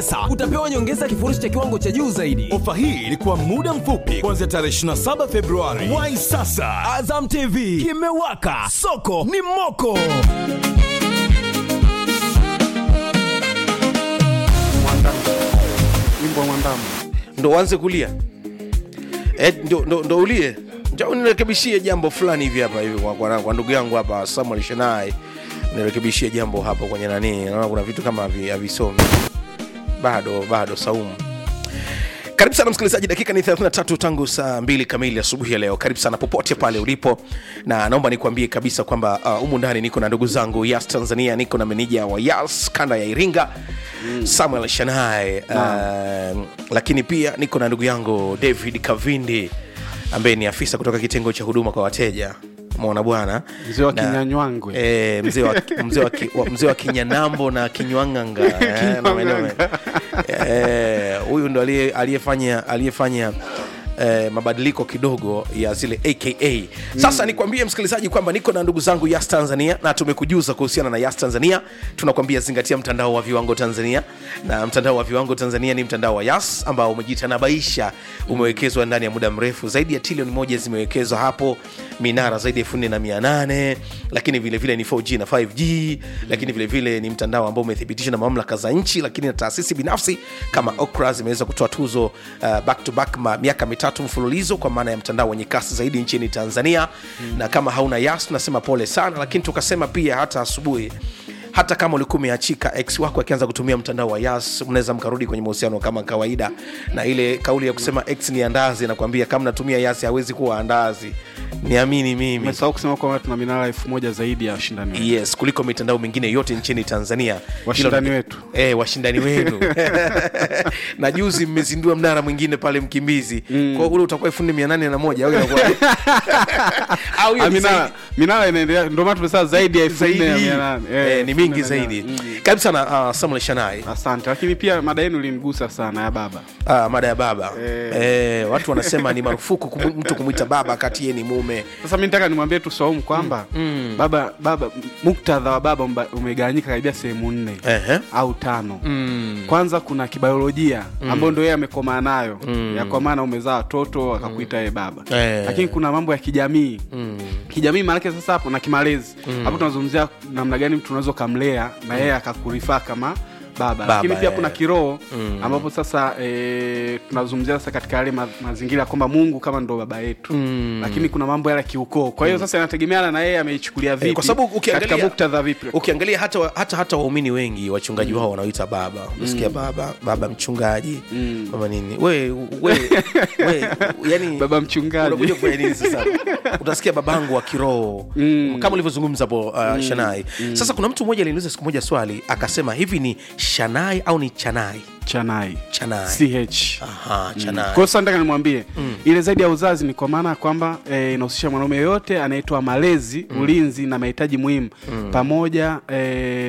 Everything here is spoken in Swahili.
Sasa utapewa nyongeza ya kifurushi cha kiwango cha juu zaidi. Ofa hii ilikuwa muda mfupi kuanzia tarehe 27 Februari. Wai sasa, Azam TV kimewaka, soko ni moko. wimbo wa mwandamo ndo uanze kulia eh, ndo, ndo, ndo ulie njoo nirekebishie jambo fulani hivi hapa hivi kwa, kwa, kwa ndugu yangu hapa Samuel Shenai nirekebishie jambo hapo kwenye nani naona kuna vitu kama havi- havisomi bado bado saumu karibu sana msikilizaji dakika ni 33 tangu saa mbili kamili asubuhi ya leo karibu sana popote pale ulipo na naomba nikuambie kabisa kwamba uh, humu ndani niko na ndugu zangu yas tanzania niko na meneja wa yas kanda ya iringa mm. samuel shanai uh, lakini pia niko na ndugu yangu david kavindi ambaye ni afisa kutoka kitengo cha huduma kwa wateja mona bwana Mzee wa Na- Kinyanywangwe. eh, mzee wa, mzee wa, ki- wa, mzee wa kinyanambo na kinywanganga eh, na maeneo eh, huyu ndo aliye- aliyefanya aliyefanya Eh, mabadiliko kidogo ya zile aka sasa nikwambie msikilizaji kwamba niko na ndugu zangu yas tanzania na tumekujuza kuhusiana na yas tanzania tunakwambia zingatia mtandao wa viwango tanzania na mtandao wa viwango tanzania ni mtandao wa yas ambao umejitanabaisha umewekezwa ndani ya muda mrefu zaidi ya trilioni moja zimewekezwa hapo minara zaidi ya elfu nne na mia nane lakini vilevile ni 4g na 5g lakini vilevile ni mtandao ambao umethibitishwa na mamlaka za nchi lakini na taasisi binafsi kama okra zimeweza kutoa tuzo uh, back to back ma, miaka mitatu mfululizo kwa maana ya mtandao wenye kasi zaidi nchini tanzania mm. na kama hauna yas tunasema pole sana lakini tukasema pia hata asubuhi hata kama ulikuwa umeachika ex wako akianza kutumia mtandao wa yas mnaweza mkarudi kwenye mahusiano kama kawaida na ile kauli ya kusema ex ni andazi nakwambia kama natumia yas hawezi kuwa andazi niamini mimi umesahau kusema kwamba tuna minara elfu moja zaidi ya washindani wetu. yes kuliko mitandao mingine yote nchini tanzania Washindani Hilo- wetu. eh, washindani wenu na juzi mmezindua mnara mwingine pale mkimbizi mm. kwa ule utakuwa elfu nne mia nane na moja au inakuwa au hiyo Ah, ni minara zaidi? minara inaendelea ndio maana tumesema zaidi ya elfu nne na zaidi mia nane. Eh, eh, ni elfu mingi nne na mia zaidi nane. karibu sana uh, samuel shanai asante lakini pia mada yenu ilinigusa sana ya baba Ah, mada ya baba Eh. eh, watu wanasema ni marufuku kumu, mtu kumwita baba kati ye ni mume sasa mi nataka nimwambie tu saumu kwamba baba baba muktadha wa baba umba- umegawanyika karibia sehemu nne Ehe. au tano mm. kwanza kuna kibiolojia ambayo ndo yeye amekomaa nayo ya kwa maana umezaa watoto akakuita yeye baba Eh. lakini kuna mambo ya kijamii kijamii maanake sasa hapo na kimalezi hapo tunazungumzia namna gani mtu unaweza ukamlea na yeye akakurifaa kama baba, Baba, lakini pia eh. kuna kiroho ambapo sasa e, tunazungumzia sasa katika yale ma, mazingira ya kwamba mungu kama ndo baba yetu lakini kuna mambo yale ya kiukoo kwa hiyo sasa inategemeana na yeye ameichukulia vipi Eh, kwa sababu katika ukiangalia muktadha vipi ukiangalia hata wa- hata hata waumini wengi wachungaji wao wanaoita baba unasikia baba baba mchungaji baba nini we, we, we yani baba mchungaji unakuja kufanya nini sasa utasikia babangu wa kiroho kama ulivyozungumza hapo uh, shanai sasa kuna mtu mmoja aliniuliza siku moja swali akasema hivi ni shanai au ni chanai chanai chanai ch Aha, chanai kwa hiyo sasa nataka nimwambie ile zaidi ya uzazi ni kwa maana ya kwamba eh, inahusisha mwanaume yoyote anaitwa malezi ulinzi na mahitaji muhimu pamoja eh,